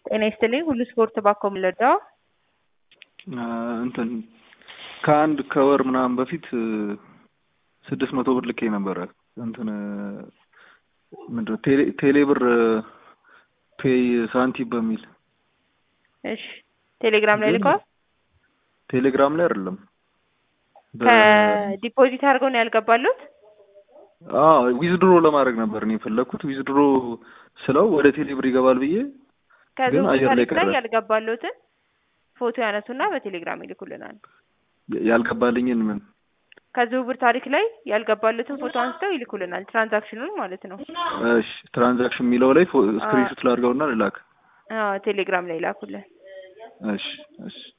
ጤና ይስጥልኝ ሁሉ ስፖርት ባኮ ምለዳ እንትን ከአንድ ከወር ምናምን በፊት ስድስት መቶ ብር ልኬ ነበረ። እንትን ምንድን ነው ቴሌ ቴሌ ብር ፔይ ሳንቲም በሚል እሺ ቴሌግራም ላይ ልከዋል። ቴሌግራም ላይ አይደለም ከዲፖዚት አድርገው ነው ያልገባሉት። ዊዝድሮ ለማድረግ ነበር እኔ የፈለግኩት። ዊዝድሮ ስለው ወደ ቴሌ ብር ይገባል ብዬ ግን አየር ላይ ቀረ። ያልገባሉትን ፎቶ ያነሱና በቴሌግራም ይልኩልናል። ያልገባልኝን ምን ከዝውውር ታሪክ ላይ ያልገባሉትን ፎቶ አንስተው ይልኩልናል። ትራንዛክሽኑን ማለት ነው። እሺ ትራንዛክሽን የሚለው ላይ ስክሪንሾት ላድርገውና ልላክ። ቴሌግራም ላይ ይላኩልን። እሺ እሺ